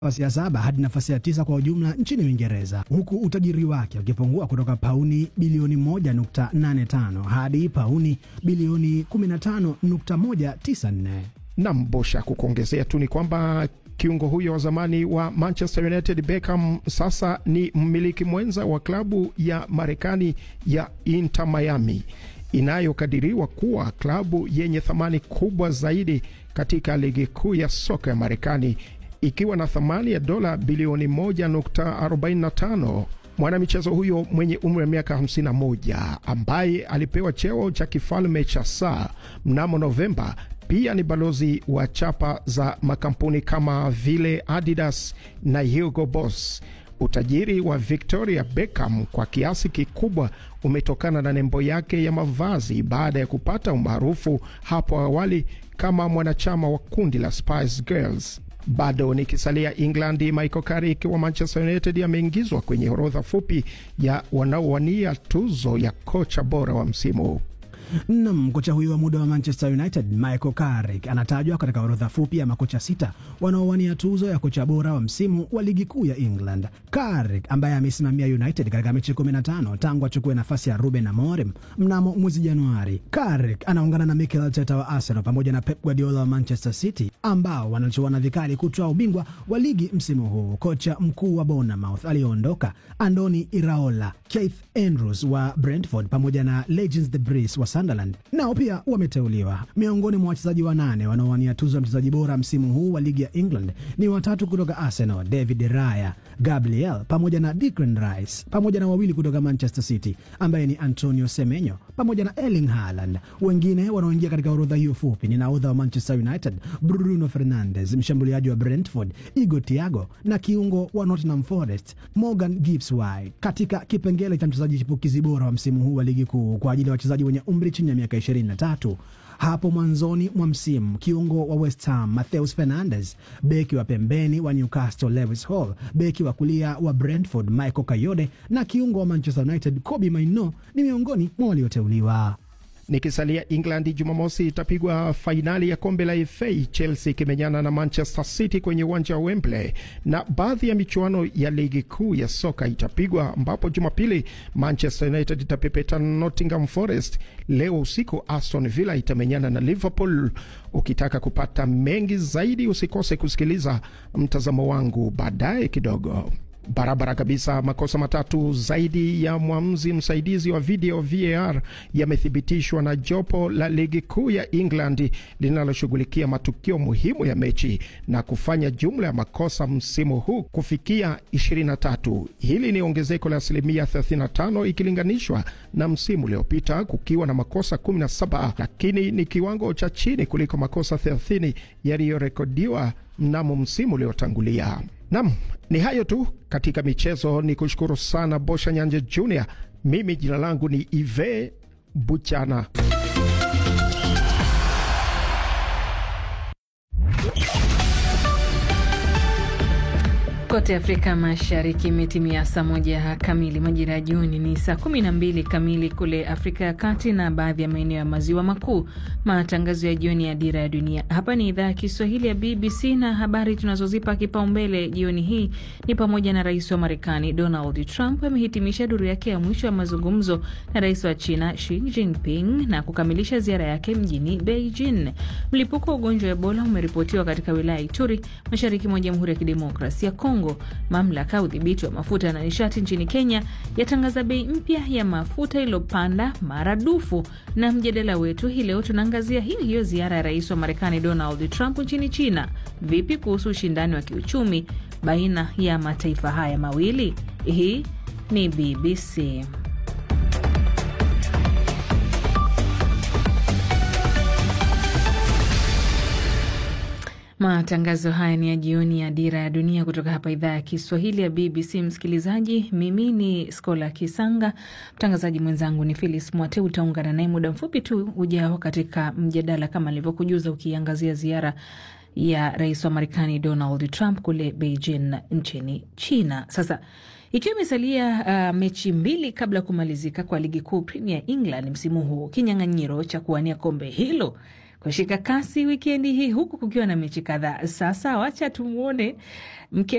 nafasi ya saba hadi nafasi ya tisa kwa ujumla nchini Uingereza, huku utajiri wake ukipungua kutoka pauni bilioni 1.85 hadi pauni bilioni 15.194. Nam Bosha, kukuongezea tu ni kwamba kiungo huyo wa zamani wa Manchester United Beckham sasa ni mmiliki mwenza wa klabu ya Marekani ya Inter Miami inayokadiriwa kuwa klabu yenye thamani kubwa zaidi katika ligi kuu ya soka ya Marekani ikiwa na thamani ya dola bilioni 1.45. Mwanamichezo huyo mwenye umri wa miaka 51 ambaye alipewa cheo cha kifalme cha saa mnamo Novemba pia ni balozi wa chapa za makampuni kama vile Adidas na Hugo Boss. Utajiri wa Victoria Beckham kwa kiasi kikubwa umetokana na nembo yake ya mavazi baada ya kupata umaarufu hapo awali kama mwanachama wa kundi la Spice Girls. Bado nikisalia England, Michael Carrick wa Manchester United ameingizwa kwenye orodha fupi ya wanaowania tuzo ya kocha bora wa msimu. Nam, kocha huyo wa muda wa Manchester United Michael Carrick anatajwa katika orodha fupi ya makocha sita wanaowania tuzo ya kocha bora wa msimu wa ligi kuu ya England. Carrick ambaye amesimamia United katika mechi 15 tangu achukue nafasi ya Ruben Amorim mnamo mwezi Januari. Carrick anaungana na Mikel Arteta wa Arsenal pamoja na Pep Guardiola wa Manchester City ambao wanachuana vikali kutwaa ubingwa wa ligi msimu huu. Kocha mkuu wa Bournemouth aliyoondoka Andoni Iraola, Keith Andrews wa Brentford pamoja na Legends de Bris wa Sunderland nao pia wameteuliwa. Miongoni mwa wachezaji wanane wanaowania tuzo ya mchezaji bora msimu huu wa ligi ya England ni watatu kutoka Arsenal, David Raya, Gabriel pamoja na Declan Rice, pamoja na wawili kutoka Manchester City ambaye ni Antonio Semenyo pamoja na Erling Haaland. Wengine wanaoingia katika orodha hiyo fupi ni nahodha wa Manchester United Bruno Fernandes, mshambuliaji wa Brentford Igor Thiago na kiungo wa Nottingham Forest Morgan Gibbs White. Katika kipengele cha mchezaji chipukizi bora wa msimu huu wa ligi kuu kwa ajili ya wachezaji wenye umri chini ya miaka 23 hapo mwanzoni mwa msimu kiungo wa West Ham Matheus Fernandes, beki wa pembeni wa Newcastle Lewis Hall, beki wa kulia wa Brentford Michael Kayode na kiungo wa Manchester United Kobbie Mainoo ni miongoni mwa walioteuliwa. Nikisalia England, Jumamosi itapigwa fainali ya kombe la FA, Chelsea ikimenyana na Manchester City kwenye uwanja wa Wembley, na baadhi ya michuano ya ligi kuu ya soka itapigwa, ambapo Jumapili Manchester United itapepeta Nottingham Forest. Leo usiku Aston Villa itamenyana na Liverpool. Ukitaka kupata mengi zaidi, usikose kusikiliza mtazamo wangu baadaye kidogo. Barabara kabisa. Makosa matatu zaidi ya mwamuzi msaidizi wa video VAR yamethibitishwa na jopo la ligi kuu ya England linaloshughulikia matukio muhimu ya mechi na kufanya jumla ya makosa msimu huu kufikia 23. Hili ni ongezeko la asilimia 35 ikilinganishwa na msimu uliopita kukiwa na makosa 17, lakini ni kiwango cha chini kuliko makosa 30 yaliyorekodiwa mnamo msimu uliotangulia. Nam, ni hayo tu katika michezo. Ni kushukuru sana Bosha Nyanje Junior. Mimi jina langu ni Ive Buchana. Kote Afrika Mashariki imetimia saa moja kamili, majira ya jioni ni saa kumi na mbili kamili kule Afrika ya Kati na baadhi ya maeneo ya maziwa makuu. Matangazo ya jioni ya Dira ya Dunia hapa ni idhaa ya Kiswahili ya BBC, na habari tunazozipa kipaumbele jioni hii ni pamoja na rais wa Marekani Donald Trump amehitimisha duru yake ya mwisho ya mazungumzo na rais wa China Xi Jinping na kukamilisha ziara yake mjini Beijing. Mlipuko wa ugonjwa wa Ebola umeripotiwa katika wilaya ya Ituri, mashariki mwa Jamhuri ya Kidemokrasia ya Kongo. Mamlaka ya udhibiti wa mafuta na nishati nchini Kenya yatangaza bei mpya ya mafuta iliyopanda maradufu. Na mjadala wetu hii leo tunaangazia hiyo hiyo ziara ya rais wa Marekani Donald Trump nchini China. Vipi kuhusu ushindani wa kiuchumi baina ya mataifa haya mawili? Hii ni BBC. Matangazo haya ni ya jioni ya Dira ya Dunia kutoka hapa idhaa ya Kiswahili ya BBC. Msikilizaji, mimi ni Skola Kisanga, mtangazaji mwenzangu ni Philis Mwate. Utaungana naye muda mfupi tu ujao katika mjadala kama alivyokujuza, ukiangazia ziara ya rais wa Marekani Donald Trump kule Beijing nchini China. Sasa ikiwa imesalia uh, mechi mbili kabla ya kumalizika kwa ligi kuu Premier England msimu huu, kinyang'anyiro cha kuwania kombe hilo kushika kasi wikendi hii, huku kukiwa na mechi kadhaa. Sasa wacha tumwone mke